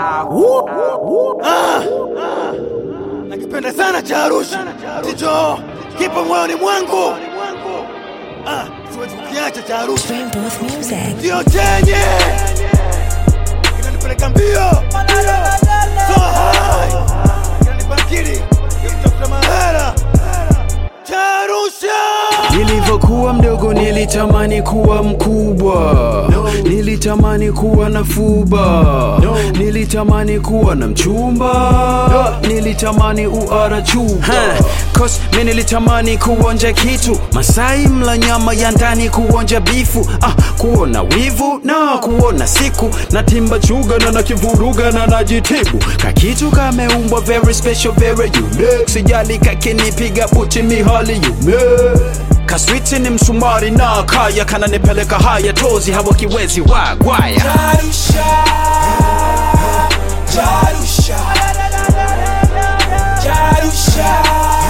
nakipenda sana cha Arusha, ndicho kipo moyoni mwangu. Ah, siwezi kukiacha cha Arusha, Stream Booth Music. ndio chenye kinanipeleka mbio so high, kinanipa akili ya kutafuta mahela cha Arusha. Nilivyokuwa mdogo nilitamani kuwa mkubwa, nilitamani kuwa na fuba, nilitamani kuwa na mchumba, nilitamani uara chupa. Cause mi nilitamani kuonja kitu Masai mla nyama ya ndani kuonja bifu ah, kuona wivu na kuona siku na timba chuga na nakivuruga na najitibu kakitu kameumbwa very special very unique sijali kakinipiga buti mihali yume kaswiti ni msumari na kaya kananipeleka haya tozi hawakiwezi wagwaya Jarusha, Jarusha, Jarusha,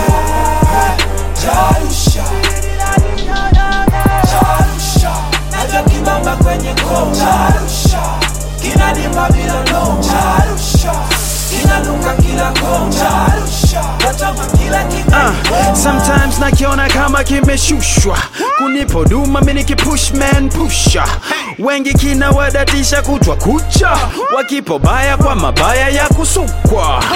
Jarusha, Jarusha, najua kimamba kwenye koo. Jarusha, kinanipa bila no. Jarusha, kinanuka kila koo. Jarusha, natama kila kitu. Ah, sometimes nakiona kama kimeshushwa kunipo duma mini kipush man pusha wengi kinawadatisha kutwa kucha wakipo baya kwa mabaya ya kusukwa